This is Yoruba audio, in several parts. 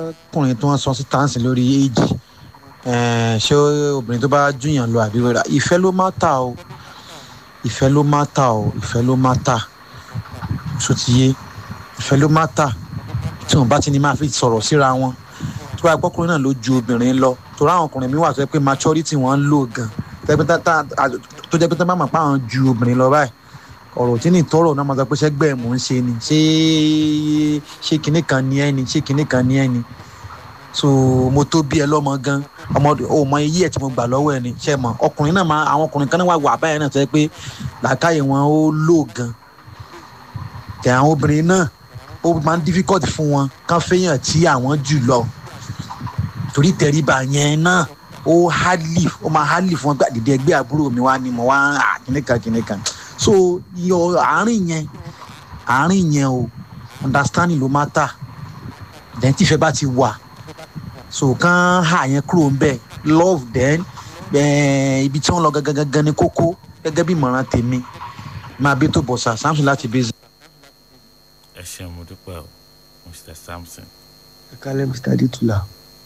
arákùnrin tó ń sọ sí táǹsì lórí éèjì ṣé obìnrin tó bá júyàn lọ àbí rẹ̀ ìfẹ́ ló má ta o ìfẹ́ ló má ta o ìfẹ́ ló má ta sotiye ìfẹ́ ló má ta tí wọn bá ti ní máa fi sọ̀rọ̀ síra wọn tó bá gbọ́kùnrin náà ló ju obìnrin lọ torí àwọn ọkùnrin mi wà tó yẹ pé maturity wọn ń lò gan tó jẹ́ pé tó bá mọ̀ pé àwọn ju obìnrin lọ báyìí ọ̀rọ̀ tí ní tọrọ náà máa sọ pé ṣẹ́gbẹ́ mò ń ṣe ni ṣé ṣé kinní kan ní ẹni ṣé kinní kan ní ẹni so mo tó bí ẹ lọ́mọ gan ọmọ ò mọ iye ẹ̀ tí mo gbà lọ́wọ́ ẹ ni ṣe mọ̀ ọkùnrin náà máa àwọn ọkùnrin kan náà wà wà báyìí náà tó yẹ pé làákàyè wọn ó lò gan tẹ àwọn obìnrin náà ó máa ń difficult fún wọn kán fẹ́yàn tí àwọn jù lọ torí tẹríba yẹn náà ó hardly ó máa hardly fún wọn gbà dídé ẹgbẹ́ àbúrò mi wá ni mo wá kìnìkan kìnìkan so yọ àárín yẹn àárín yẹn o understanding ló máa tà then tífẹ́ bá ti wà so kán hà yẹn kúrò ń bẹ̀ love then ibi tí wọ́n lọ gangan gangan ni kókó gẹ́gẹ́ bí ìmọ̀ràn tèmi máa bí tó bọ̀ sà samson láti bẹ́ẹ̀. ẹ ṣeun mo dúpẹ́ o mr samson. ẹ kálẹ̀ mr adétúlà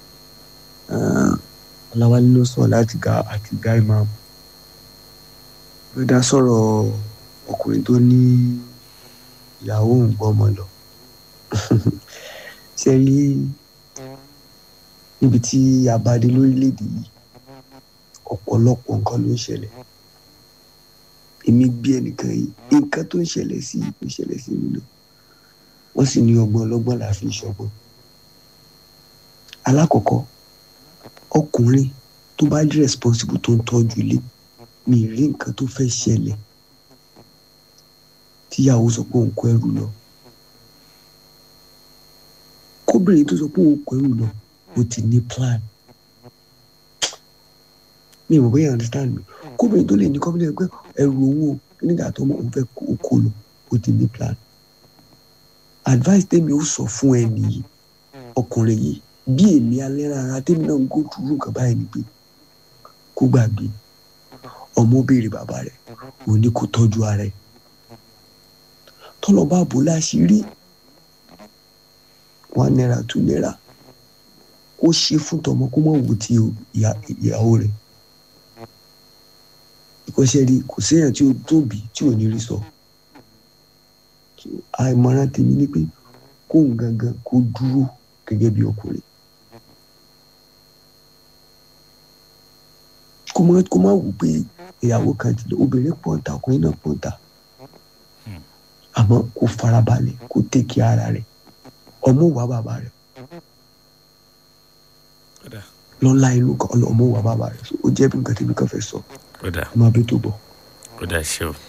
ọ̀làwálé ló sọ láti ga àti ga imam ló dá sọ̀rọ̀ ọkùnrin tó ní ìyàwó òun gbọ́mọ lọ ṣe rí níbi tí a bá dé lórílẹ̀‐èdè yìí ọ̀pọ̀lọpọ̀ nǹkan ló ń ṣẹlẹ̀ èmi gbé ẹnìkan yìí nǹkan tó ń ṣẹlẹ̀ sí yìí tó ń ṣẹlẹ̀ sí mi náà wọ́n sì ní ọgbọ́n ọlọ́gbọ́n là fi ṣọgbọ́n alákọ̀ọ́kọ́ ọkùnrin tó bá jẹ́ responsible tó ń tọ́jú ilé mi rí nǹkan tó fẹ́ ṣẹlẹ̀ tíyàwó sọ pé òun kó ẹrù lọ kóbìnrin tó sọ pé òun kó ẹrù lọ ó ti ní plan mi ò mọ̀ bóyá understand mi kóbìnrin tó lè ní kọ́bìnrin pé ẹrù owó nígbà tó mọ̀ òun fẹ́ kó lọ ó ti ní plan advice tèmi ó sọ fún ẹ nìyí ọkùnrin yìí bí èmi alẹ́ rárá tèmi náà ń go through nǹkan báyìí ni pé kó gbàgbé ọmọ béèrè bàbá rẹ̀ òun ní kó tọ́jú ara ẹ̀ tọ́lọ́ bá bò láṣìírí one naira two naira kó ṣe fún tọmọ kó mọ̀ wò ti ìyàwó rẹ̀ ìkọ́ṣẹ́ rí kò séèyàn tí ó tóbi tí ò ní rí sọ àìmọ̀ràn tèmi ni pé kóun gangan kó dúró gẹ́gẹ́ bí ọkùnrin kó má kó má wù pé ìyàwó kan ti lọ obìnrin pọ̀ǹta ọkùnrin náà pọ̀ǹta àmọ́ kó farabalẹ̀ kó tẹ̀kí ara rẹ̀ ọmọ wà bàbá rẹ̀ lọ́la inú kan ọmọ wà bàbá rẹ̀ ó jẹ́ bí nǹkan tèmi kan fẹ́ sọ ọmọ abẹ́ tó bọ̀. ó dà ṣe o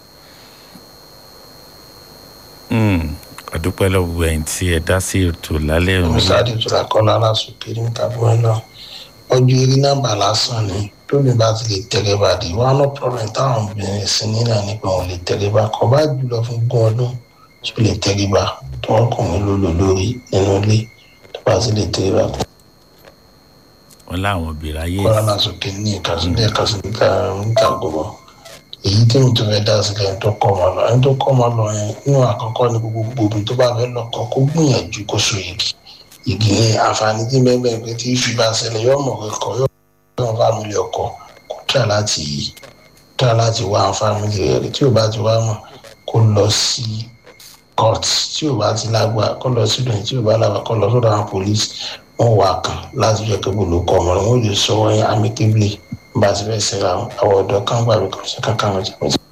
àdúpẹ́ lọ́wọ́ ẹ̀yìn tí ẹ dá sí ètò lálẹ́ òní. musa adétúlá kọ́lá aláṣùkè ní tàbí náà ọjọ́ eré nọ́mbà lásán ni lónìí bá ti lè tẹ́lẹ̀ bá di wọn no problem táwọn obìnrin sí nílà nípa wọn lè tẹ́lẹ̀ bá kọ́ bá jùlọ fún gún ọdún tí ó lè tẹ́lẹ̀ bá tó wọn kàn mí lólò lórí nínú ilé tó bá ti lè tẹ́lẹ̀ bá. wọn láwọn obìnrin ayé. kọ́lá aláṣùkè ní ìkàsílẹ̀ ìkàsílẹ̀ níta gbogbo èyí tí mo tún fẹ́ dá sílẹ̀ ẹni tó kọ́ ọmọ lọ ẹni tó kọ́ ọmọ lọ yẹn nínú àkọ́kọ́ ni gbogbo obìnrin tó bá fẹ́ lọ́kọ kó gbìyànjú kó so igi igi yẹn àǹfààní tí bẹ́ẹ̀ bẹ́ẹ̀ pé tí ìfi bá ṣẹlẹ̀ yóò mọ̀ pé kọ́ yóò mọ̀ fámìlì ọkọ kó tà láti tà láti wá àwọn fámìlì rẹ̀ tí ò bá ti wá mọ̀ kó lọ sí court tí ò bá ti lágbá kó lọ sí ìdòyìn tí ò bá lágbá kó lọ sọ́dọ̀ àwọn police wọ́n wà kàn láti jẹ́ pé gbòòlò ọmọ rẹ̀ wọ́n lè sọ wọ́n yẹn amicably bá a ti fẹ́ ṣe àwọn ọ̀dọ́ kan gbà mí kàn sí kankan wọn jẹ́ mọ́tò.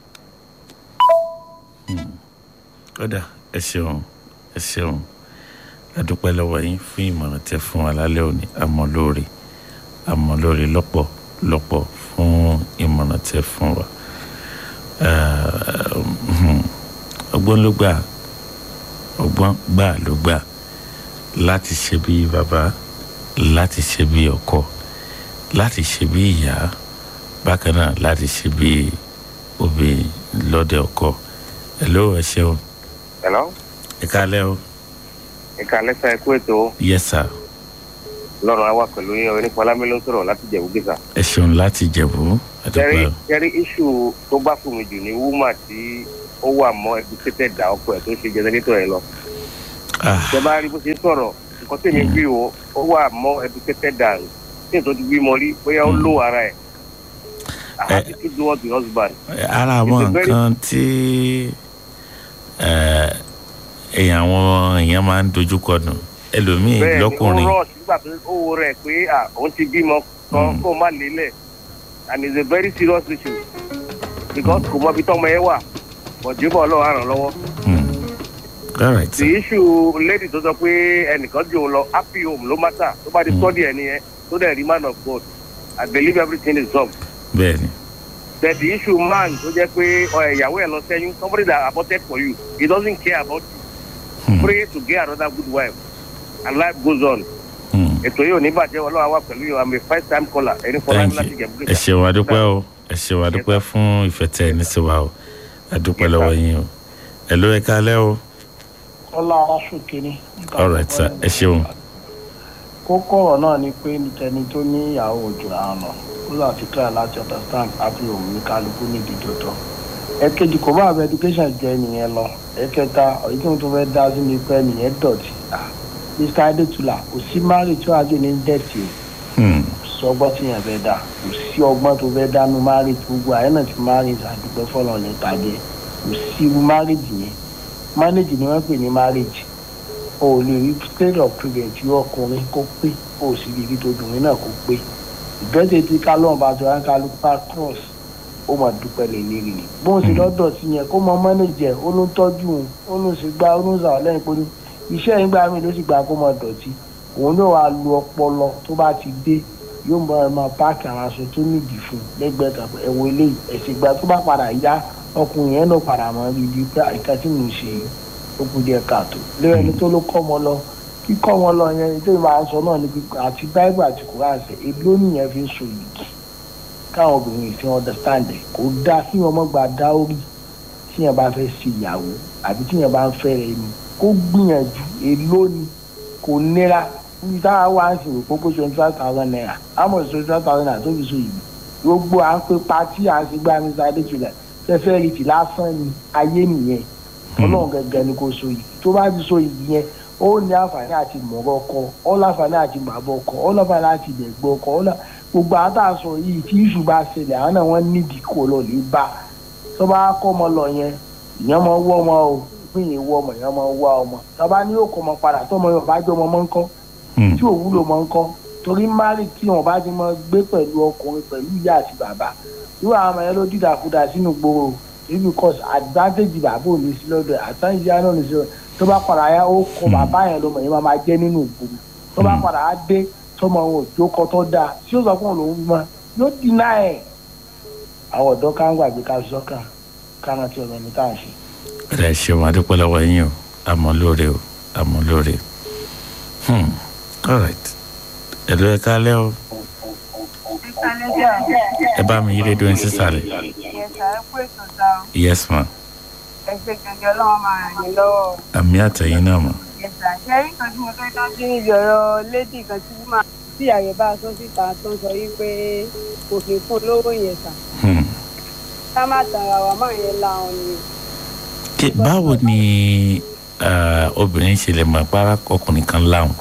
kódà ẹ ṣeun ẹ ṣeun adúpẹ́ lọ́wọ́ yín fún ìmọ̀ràn tẹ fún wa lálẹ́ òní àmọ́ lóore àmọ́ lóore lọ́pọ̀ lọ́pọ̀ fún ìmọ̀ràn tẹ fún wa ọgbọ́n ló gbà ọgbọ́n gbà ló gbà láti ṣe bí bàbá láti ṣe bí ọkọ láti ṣe bí ìyá bákan náà láti ṣe bí obìnrin lọ́dẹ ọkọ ẹ ló ẹ ṣeun. hello. ẹ kálẹ́ o. ẹ kálẹ́ sá ẹ kú ètò. yes sir. lọ́rùn àwa pẹ̀lú yín onífọlámi ló ń sọ̀rọ̀ láti jẹ̀bú gíga. ẹ ṣeun láti jẹ̀bú. kẹrí kẹrí iṣu tó bá fún mi jù ní wúmà tí ó wà mọ́ educated dà ọkọ ẹ̀ tó ń ṣe jẹnẹrétọ̀ ẹ̀ lọ. ṣe bá rí bó ṣe sọ̀rọ̀ nǹkan tèmi bí o ó wà more educated than tí èso ti bímọ rí bóyá ó lò ara ẹ̀ àti to do what the husband. ara àwọn It's a very- nǹkan tí eh, èèyàn àwọn èèyàn máa ń dojúkọ nù ẹlòmíì bẹ́ẹ̀ ni ó lọ́kùnrin rush nígbà tó ó wo rẹ̀ pé à òun ti bímọ kan Mm. kó má lélẹ̀ and it's a very serious issue because kò mọ ibi tọ́mọ yẹn wà bọ̀débọ̀ ọlọ́run á ràn lọ́wọ́. Hmm. all right the issue lady tó sọ pé ẹnìkan jù ú lọ happy home ló matter tó bá di Mm. study ẹni yẹn tó dẹ̀ rí man of God I believe everything is solved. bẹ́ẹ̀ ni but the issue man tó jẹ́ pé ọ, ìyàwó ẹ̀ lọ sẹ́yìn somebody that aborted for you he doesn't care about you Hmm. pray to get another good wife and life goes on. Hmm. ètò yìí ò ní bàjẹ́ ọlọ́run àwa pẹ̀lú yìí i'm a first time caller ẹni fọlá thank mi láti you jẹ ẹ ṣeun adúpẹ́ o ẹ ṣeun adúpẹ́ fún ìfẹ́ tẹ ẹ ní sí wa o adúpẹ́ Yes, lọ́wọ́ sir. yín o ẹ ló ẹ kálẹ́ o kọ́lá aráṣòkè ni. all right sir ẹ ṣeun kókó ọ̀rọ̀ náà ni pé tẹni tó ní ìyàwó òjò àrùn ó là fi try láti understand happy home ní kálukú níbi dòdò. ẹ̀kejì kò bá àbẹ education jẹ nìyẹn lọ ẹ̀kẹta èyí tí mo tún fẹ́ dá sí ni pé nìyẹn dọ̀tí. Ah, mr adétúlà kò sí mari tí wàá jẹ ní dẹ́tì o Hmm. kò sí ọgbọ́n tí yẹn fẹ́ dá kò sí ọgbọ́n tó fẹ́ dánú mari gbogbo àyẹ̀ náà ti mari àdúgbò fọlọ́ ní ìpàdé kò sí irú marriage yẹn marriage ni wọ́n pè ní marriage o ò lè rí state of prevent yọ ọkùnrin kó pé o ò sì lè rí tobìnrin náà kó pé ìgbésẹ̀ tí kálọ̀ bá tó yàn kálukú bá cross ó mà dúpẹ́ lè lérí ni bó ń ṣe lọ́dọ̀ sí yẹn kó mọ mọ́nẹ́jẹ̀ ó ló ń tọ́jú òun ó ló ń ṣe gbá ó ló ń sàwọn lẹ́yìn pé iṣẹ́ yín gbà mí ló sì gbà kó mọ dọ̀tí òun yóò wá lu ọpọlọ tó bá ti dé yóò mọ ẹ máa páàkì àwọn aṣọ tó nídìí fún un lẹ́gbẹ̀ẹ́ kan pé ẹ̀wọ̀n eléyìí ẹ̀sìn ìgbà tó bá padà yá ọkùnrin yẹn náà padà mọ́ rí ibi pé àìká tí mò ń ṣe yìí ó kù díẹ̀ káàtó lẹ́yìn ẹni tó ló kọ́ ọmọ lọ kíkọ́ wọn lọ yẹn tó máa ń sọ náà ni pé àti báíbù àti kùránṣẹ́ èló nìyẹn fi ń so yìí káwọn obìnrin yìí fi understand ẹ̀ kò dáa kí wọn mọ́ gba dáórì tí yẹn bá fẹ́ ṣe ìyàwó àbí tí yẹn bá ń fẹ́ rẹ̀ ni kó gbìyànjú èló ni kò nira níbi táwa wá ń sìn òpópó twenty five thousand naira àmọ̀ twenty five thousand naira tó fi so yìí gbogbo à ń pe patí à ń ṣe gbá mr adétúlẹ̀ fẹ́fẹ́ rí ti lásán ni ayé nìyẹn ọlọ́run gẹ́gẹ́ ni kò so yìí tó bá ti so yìí yẹn ó ní àǹfààní àti mọ̀rọ̀ ọkọ ó láǹfààní àti bàbá ọkọ ó láǹfààní àti ìdẹ̀gbọ́ ọkọ ó lá gbogbo àwọn tá a sọ yìí tí ìṣù bá ṣẹlẹ̀ àwọn náà wọ́n nídìí kó lọ lè bá tó bá kọ́ ọmọ lọ yẹn ìyẹn mọ wọ́ ọmọ o pín ìyẹn wọ́ ọmọ ìyẹn mọ wá ọmọ tọ́ba ní yóò kọ́ ọmọ padà tọ́mọ yóò bá jọ ọmọ mọ́ ń kọ́ Hmm. tí ò wúlò mọ́ ń kọ́ torí mari tí wọn bá ti mọ gbé pẹ̀lú ọkùnrin pẹ̀lú ìyá àti bàbá irú àwọn ọmọ yẹn ló dídàkudà sínú gbòòrò because advantage bàbá ò ní sí lọ́dọ̀ ẹ̀ àtàǹjì ìyá náà ní sí lọ́dọ̀ tó bá padà yá ó kọ bàbá yẹn lọ́mọ yẹn máa máa jẹ́ nínú ìgboro tó bá Mm. padà á dé tọmọ wọn ò jókòó tó dáa tí ó sọ fún òun lòún mọ yóò dínà ẹ̀ àwọn ọ̀dọ́ ká ń gbàgbé ká sọ́kàn ká rántí ọ̀rọ̀ ẹni tá à ń ṣe. ẹ ṣeun adúpẹ́ lọ́wọ́ yín o àmọ́ lóore o àmọ́ lóore Hmm. all right ẹ ló ẹ kálẹ́ o ẹ bá mi yí rédíò yín sísàlẹ̀ Yẹ̀sà ẹ kú ètò ta o. yes ma Ẹgbẹ́ gẹ́gẹ́ ọlọ́run máa ràn yín lọ́wọ́. àmì àtẹ̀yìn náà mọ̀ Yẹ̀sà ṣe rí kan tí mo fẹ́ dá sí níbi ọ̀rọ̀ lédì kan tí máa tí àyè bá a sọ síta tó ń sọ yí pé kò fi fún lówó yẹ̀sà. Hmm. Ká má tara wa máa yẹn láwọn ni. Kí- báwo ni ah, obìnrin ṣe lè mọ̀ pàrọ̀ ọkùnrin kan láwọn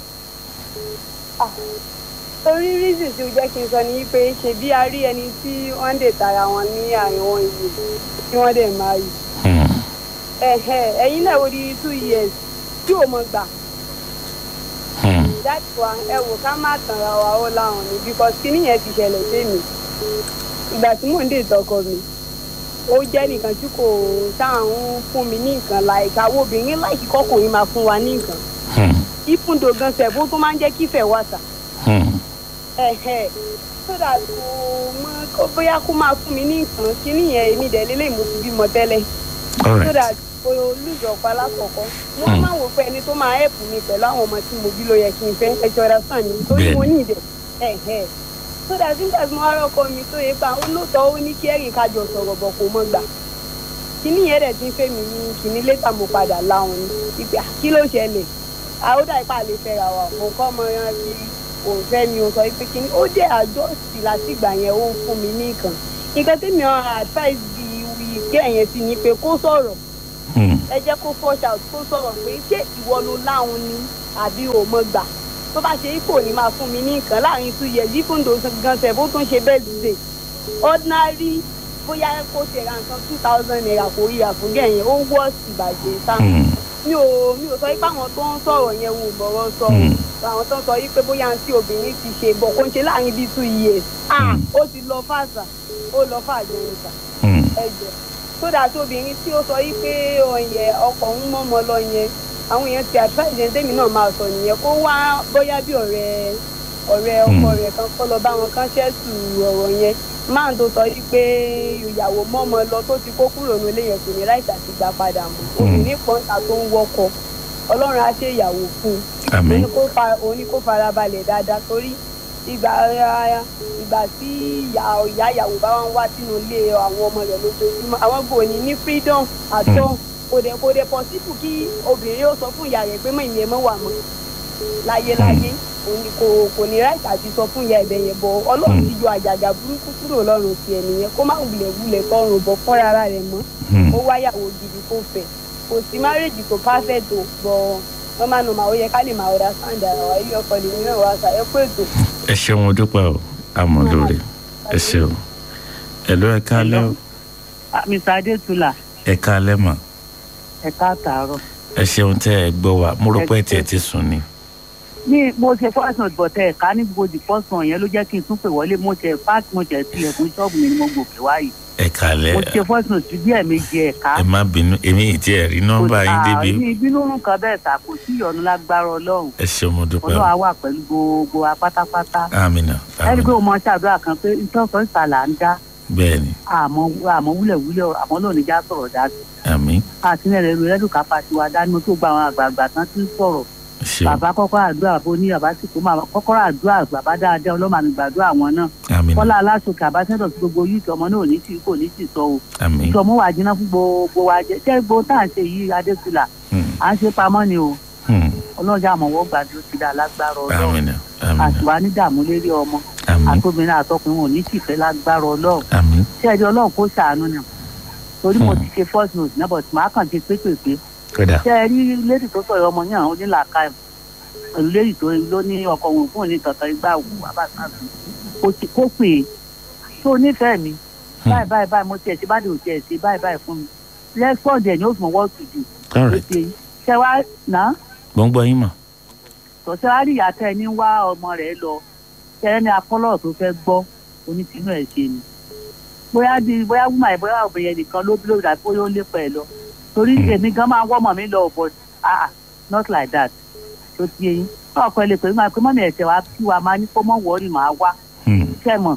Torí rízì tí ó jẹ́ kí n sọ ni pé ṣe bí a rí ẹni tí wọ́n dè tara wọn ní àárín wọn yìí tí wọ́n dẹ̀ máa yìí. Hmm. Ẹ̀hẹ̀ ẹ̀yin náà wo di two years tí ò mọ̀ gbà. Hmm. that one ẹ wò ká má tanra wa ó láwọn ni because kíní yẹn ti ṣẹlẹ̀ sí mi ìgbà tí mò ń dé ìtọ́kọ mi ó jẹ́ nìkan tí kò táwọn ń fún mi ní nǹkan láìka àwọn obìnrin láìkí kọkùnrin máa fún wa ní nǹkan Hmm. ìfúndò gan sẹ̀fún tó máa ń jẹ́ kífẹ̀ wà sà Hmm. ẹ̀hẹ̀ so that kò mọ kó bóyá kó máa fún mi ní nǹkan kíní yẹn èmi dẹ̀ lélẹ̀ mo ti bímọ tẹ́lẹ̀ all so right that kò lùzọ ọ̀pá lákọ̀ọ́kọ́ wọ́n Hmm. máa wò pé ẹni tó máa help mi pẹ̀lú àwọn ọmọ tí mo bí ló yẹ kí n fẹ́ ẹjọ́ ra sàn mi torí mo ní ìdẹ̀ ẹ̀hẹ́ so that nígbà tí mo wá rọ́kọ mi tó yẹ pa ó lóòótọ́ ó ní kí ẹ̀rìn kájọ sọ̀rọ̀ bọ̀ kò mọ́ gbà kíní yẹn dẹ̀ ti ń fẹ́ mi ní kíní létà mo padà láwọn ni ìgbà kí ló ṣẹlẹ̀ àódà ipá lè fẹ́ra wa mo kọ́ ọmọ yẹn fi òun fẹ́ mi òun sọ pé kíní ó jẹ́ àjọsí látìgbà yẹn ó ń fún mi ní nǹkan nǹkan tí mi ò advice bí ìgbé yẹn sí ni pé kó sọ̀rọ̀ Hmm. ẹ jẹ́ kó flush out kó sọ̀rọ̀ pé ṣé ìwọ ló láhùn ni àbí ò mọ̀ gbà tó bá ṣe ipò ní máa fún mi ní nǹkan láàrin two years even though gan tẹ̀ bó tún ṣe birthday ordinary bóyá kó ṣe ra nǹkan two thousand naira kò rí àfúgẹ́ yẹn ó wọ́ ìbàjẹ́ sáà Hmm. mi ò mi ò sọ pé àwọn tó ń sọ̀rọ̀ yẹn wò bọ̀rọ̀ sọ Hmm. àwọn tó ń sọ yìí pé bóyá tí obìnrin ti ṣe bọ̀ kó ń ṣe láàrin bíi two years ah Hmm. ó ti lọ fàṣà ó lọ fàjọ ìta Hmm. ẹ̀jẹ̀ sódà tí obìnrin tí ó sọ yìí pé ọ̀yẹ̀ ọkọ̀ ń mọ́mọ́ lọ yẹn àwọn èèyàn ti advice yẹn tèmi náà máa sọ nìyẹn kó wá bóyá bí ọ̀rẹ́ ọ̀rẹ́ ọkọ Hmm. rẹ̀ kan kọ́ lọ bá wọn kan ṣẹ́ẹ̀tù ọ̀rọ̀ yẹn máà tó sọ yìí pé ìyàwó mọ́mọ́ lọ tó ti kó kúrò nílé yẹn kò ní láìsí àti gbà padà mọ́ Hmm. obìnrin pọ́ńtà tó ń wọkọ̀ ọlọ́run á ṣe ìyàwó fún un àmín òun ni kó fa òun ni kó fara balẹ̀ dáadáa torí ìgbà ìgbà tí ìyá ìyá ìyàwó bá wá ń wá sínú ilé àwọn ọmọ rẹ̀ lójoojúmọ́ àwọn kò ní ní freedom àtọ́ kò dẹ̀ kò dẹ̀ possible kí obìnrin ó sọ fún ìyá rẹ̀ pé mọ̀ ìyẹn mọ́ wà mọ́ láyéláyé òun ni kò kò ní right àti sọ fún ìyá ẹ̀bẹ̀ yẹn bọ̀ ọlọ́run ti yọ àjàgà burúkú kúrò lọ́rùn tiẹ̀ nìyẹn kó má wulẹ̀ wulẹ̀ tọrùn bọ̀ fún rárá rẹ̀ mọ́ Hmm. ó wáyàwó gidi kó fẹ́ kò sí márèjì tó perfect o bọ̀ wọ́n máa nù máa ó yẹ ká lè máa ọ̀dà sáǹdà àwọn ilé ọkọ lè ní ọ̀rọ̀ àṣà ẹ kó ètò. ẹ ṣeun mo dúpẹ́ o àmọ́ lórí ẹ ṣeun ẹ ló ẹ káalẹ́ o mr adétúlà ẹ káalẹ́ mà ẹ káàtàárọ̀ ẹ ṣeun tẹ́ ẹ gbọ́ wa mo rò pé ẹ tiẹ̀ ti sùn ni ní mo ṣe first note but ẹ ká ní gbogbo the first one yẹn ló jẹ́ kí n tún pè wọlé mo ṣe fast mo ṣe tilẹ̀kùn ṣọ́ọ̀bù mi ni mo gòkè wáyìí ẹ káalẹ́ mo ṣe first note bí ẹ̀ẹ̀mejì ẹ̀ ká ẹ má bínú èmi ì tí ẹ rí nọ́mbà yín débi ní ìbínú nǹkan bẹ́ẹ̀ ta kò sí ìyọnu lágbára ọlọ́run ẹ ṣeun mo dúpẹ́ ọlọ́run o á wà pẹ̀lú gbogbo wa pátápátá àmìnà ẹni pé àmìnà o mọ ṣàdúrà kan pé nǹkan kan ìta là ń dá bẹ́ẹ̀ ni àmọ́ àmọ́ wúlẹ̀wúlẹ̀ àmọ́ lónìí já sọ̀rọ̀ dá sí àmín àti ní ẹ̀rọ ẹlẹ́dùn kápá tiwa dání mo tó gba àwọn àgbààgbà tán tí ń sọ̀rọ̀ ẹ ṣeun bàbá kọ́kọ́ àdúrà bó ní bàbá sì kó máa kọ́kọ́rọ́ àdúrà bàbá dáadáa ọlọ́mọ àmì gbàdúrà wọn náà àmín kọ́lá aláṣọkè àbáṣẹ́dọ̀ sí gbogbo yìí ọmọ náà ò ní tì kò ní tì sọ o àmín ìtọ́mú wà jiná fún gbogbo wa jẹ ṣé gbogbo tá à ń ṣe yìí adékùlà Hmm. à ń ṣe pamọ́ ni o Hmm. ọlọ́jà àmọ̀wọ́ gbàdúrà ti dá lágbára ọlọ́run àmìnà àmìnà àtiwá ní dààmú lérí ọmọ àmín àtòmìnira àtọkùnrin ò ní tìfẹ́ lágbára ọlọ́run àmín ṣé ẹjọ́ ọlọ́run kó ṣàánú ni torí mo Hmm. ti ṣe first note náà but màá kàn ṣe pépèpé kódà ṣé ẹ rí lédì tó sọ̀rọ̀ ọmọ yẹn àwọn onílàákà ẹ̀ pẹ̀lú lédì tó ló ní ọkọ̀ òun fún òní kankan igbá wù abáṣáàbí kó ti- kó pè é tó nífẹ̀ẹ́ mi báyìí báyìí báyìí mo tiẹ̀ ṣe bá dé òtí ẹ̀ ṣe báyìí báyìí fún mi respond ẹ̀ ní ó fi mọ̀ what to do all right ṣe ṣe wá náà gbọ́ngbọ́n yín mà tọ́sẹ̀ wá rí ìyá tẹ́ ẹ ní wá ọmọ rẹ̀ lọ tẹ́ ẹ ní apọ́lọ̀ tó fẹ́ gbọ́ onítìínú ẹ̀ ṣe ni bóyá di bóyá wúmà ẹ̀ bóyá obìnrin nìkan ló bí lórí àti bóyá ó lépa ẹ̀ lọ torí Hmm. èmi gan máa ń wọ́mọ̀ mi lọ but ah not like that tó ti yẹ yín ọkọ ẹ lè pè mí máa pé mọ́mí ẹ̀sẹ̀ wa kí wa máa ní kó mọ̀ wọ́ọ̀rì máa wá Hmm. iṣẹ́ mọ̀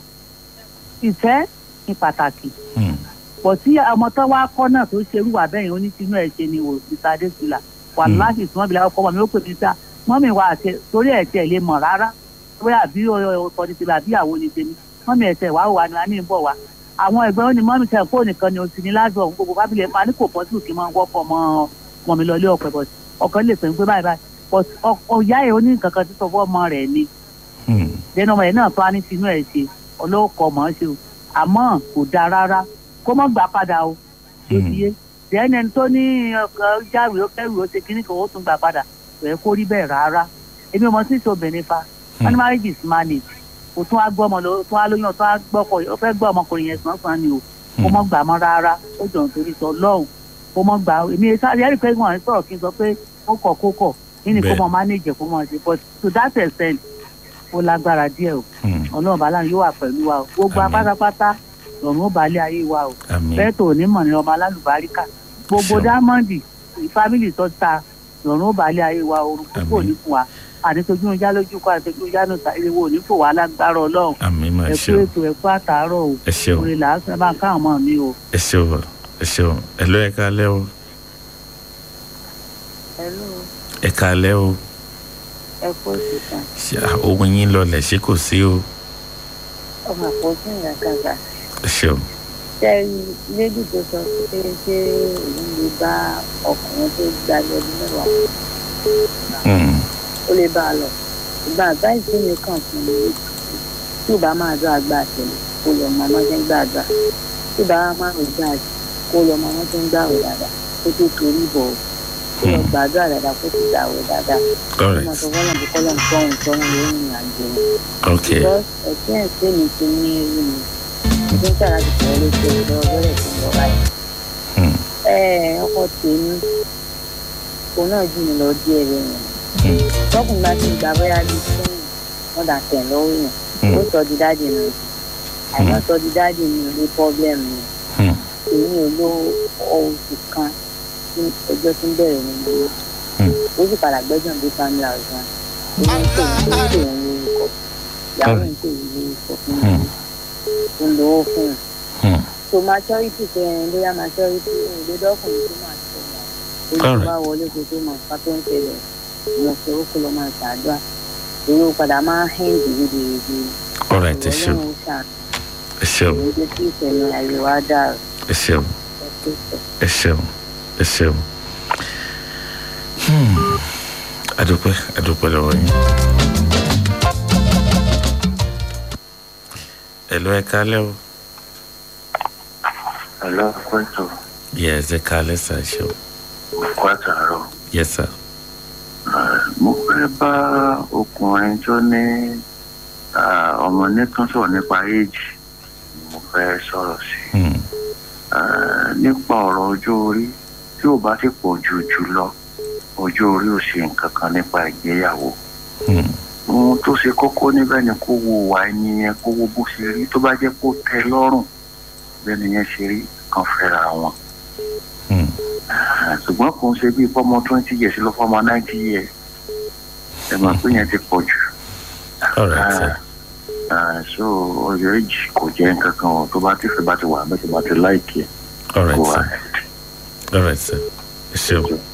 ìfẹ́ ní pàtàkì Hmm. pọ̀ tí ọmọ tó wá kọ́ náà tó ṣerú wà bẹ́yìn onítìínú ẹ̀ ṣe ni wò mr adesina wà Hmm. láti sùn mọ́bìlà ọkọ mi ó pè mí sá mọ́mì wa àti torí ẹ̀ tiẹ̀ lè mọ̀ rárá bóyá àbí ọkọ ní tèmi àbí ìyàwó ní tèmi mọ́mì ẹ̀sẹ̀ wà wà ní wà ní ìbọ̀ wa àwọn ẹgbẹ́ wọn ni mọ́mì tẹ̀ fóònù nìkan ni o sì ní láti ọ̀hún gbogbo fábílẹ̀ máa ní kò pọ̀ sí òkè máa ń wọ́pọ̀ mọ́ ọmọ mi lọ ilé ọ̀pẹ̀ bọ̀ ọkàn lè pè mí pé báyìí báyìí but ọ̀yá ẹ̀ oní nǹkan kan ti sọ fún ọmọ rẹ̀ ni Hmm. lẹ́nu ọmọ yẹn náà tó á ní tinú ẹ̀ ṣe ọlọ́kọ̀ mọ̀ ọ́n ṣe o àmọ́ kò dáa rárá kó mọ́ gbà padà o tó ti yé dẹ́ni ẹni tó ní ọkọ̀ jáwé ó kẹ́rù ó ṣe kíní kan ó tún gbà padà kò yẹ kó rí bẹ́ẹ̀ rárá èmi ọmọ sí ìṣòbìnrin fa wọn ní marriage is managed kò tún wá gbọ́ ọmọ lọ tún wá lóyún tún wá gbọ́kọ̀ ó fẹ́ gbọ́ ọmọkùnrin yẹn sàn-án ni o kó mọ́ gbà mọ́ rárá ó jọ̀ nítorí sọ lọ́hùn kó mọ́ gbà èmi sáré ẹ̀rí pé wọ́n sọ̀rọ̀ kí n sọ pé ó kọ̀ kó kọ̀ kí ni kó Bẹ́ẹ̀. mọ́ manage kó mọ́ ṣe but to that extent ó lágbára díẹ̀ o Hmm. ọlọ́run bàálà yóò wà pẹ̀lú wa o gbogbo Àmín. apátápátá lọ́run ó balẹ̀ ayé wa o àmín bẹ́ẹ̀ tó ní mọ̀ ní ọmọ alálùbáríkà gbogbo Ṣeun. dámọ́ndì fámìlì tó ta lọ́run ó balẹ̀ ayé wa o orúkọ kò Àmín. ní fún wa ànítojú ń já lójú kó ànítojú ń já nù sáré wo ní fò wá lágbára ọlọ́run àmín mà ẹ ẹ kú ṣeun ètò ẹ kú àtàárọ̀ o ẹ ṣeun orin làásù ẹ bá ń káwọn ọmọ mi o. ẹ ṣeun mà ẹ ṣeun ẹ ló ẹ káalẹ́ o ẹ káalẹ́ o ẹ kó sì kan ṣe ohun yín lọlẹ̀ ṣé kò sí o ọmọ àpọ̀jù ìyá kàkà ẹ ṣeun sẹ́ẹ̀rì lédì tó sọ pé ṣé òun lè bá ọkùnrin tó gba lọ́dún mẹ́wàá Hmm. ó lè bá a lọ ìgbà àbáyìí mi kàn fún mi tí ò bá máa dọ́ àgbà àtẹ̀lé kó lọ mọ ọmọ ṣe ń gbàdúrà tí ò bá máa rò gbà kó lọ mọ ọmọ ṣe ń gbà rò dáadáa kó tó torí bọ̀ kó lọ gbàdúrà dáadáa kó tó gbàwẹ̀ dáadáa kó Alright. máa sọ fọlọ́n bí kọ́lọ́n tọ́hún tọ́hún lórí ìrìn àjò Okay. because ẹ̀sìn ẹ̀sìn mi ti ní irú mi mo ti ń tà láti fọ́ lóṣù lọ́wọ́ bẹ́rẹ̀ sí lọ báyìí Hmm. ẹ ọkọ tèmi òun náà jù mí lọ díẹ̀ rẹ̀ yẹn tọkùnrin bá ti gba bóyá bíi fún wọn dà tẹ̀ lọ́wọ́ yẹn Hmm. ó sọ di dáàdì mi àìmọ́ sọ di dáàdì mi ò ní pọ́blẹ́mù mi Hmm. èmi ò lo oṣù kan tí ẹjọ́ tí ń bẹ̀rẹ̀ nínú mi Hmm. ó sì padà gbẹ́jọ́ dé family house gan ó ní pè ní pé òun lórúkọ ìyàwó ń pè ní lórúkọ fún mi Hmm. ó ń lówó fún un Hmm. so maturity fẹ́ ẹ bóyá maturity òde dọ́kùnrin tó máa tó mọ̀ èyí Alright. bá wọlé kó tó mọ̀ ká tó ń tẹ̀lé mo fẹ́ ó kó lọ máa ṣàdúrà èyí ó padà máa ń hẹ́ǹ dìrídìrídì Alright, ẹ ṣeun. ọlọ́run ó ṣàánú Ẹ ṣeun. èyí jẹ́ kí ìfẹ̀mí ayé wa dàrú Ẹ ṣeun. ẹ tó sọ. Ẹ ṣeun. Ẹ ṣeun. Hmm. Adúpẹ́ adúpẹ́ lọ́wọ́ yín. Hello, ẹ kálẹ́ o. Hello, Kwetu. Yes, ẹ kálẹ́ sà ẹ ṣeun. Kwataro. Yes, sir. Mo fẹ́ bá ọkùnrin tó ní ah, ọmọ nìkan sọ̀rọ̀ nípa éèjì ni mo fẹ́ sọ̀rọ̀ sí. Hmm. Ah, Nípa ọ̀rọ̀ ọjọ́ orí tí ò bá ti pọ̀ jù jù lọ, ọjọ́ orí ò ṣe nǹkan kan nípa ìgbéyàwó. Hmm. Ohun tó ṣe kókó níbẹ̀ ni kó wo wà ẹni yẹn kó wo bó ṣe rí tó bá jẹ́ kó tẹ́ lọ́rùn bẹ́ẹ̀ ni yẹn ṣe rí kan fẹ́ra wọn. Hmm. Ah, ṣùgbọ́n kò ń ṣe bíi fọ́mọ twenty years lọ fọ́mọ ninety years ẹ máa pé yẹn ti pọ̀ jù. Alright, sir. Ah, so ọjọ́ èjì kò jẹ́ nǹkan kan o tó bá ti fẹ́ bá ti wà bẹ́ẹ̀ tó bá ti láìkì ẹ̀ Alright, kó wà. sir. Alright, sir. Ẹ ṣeun.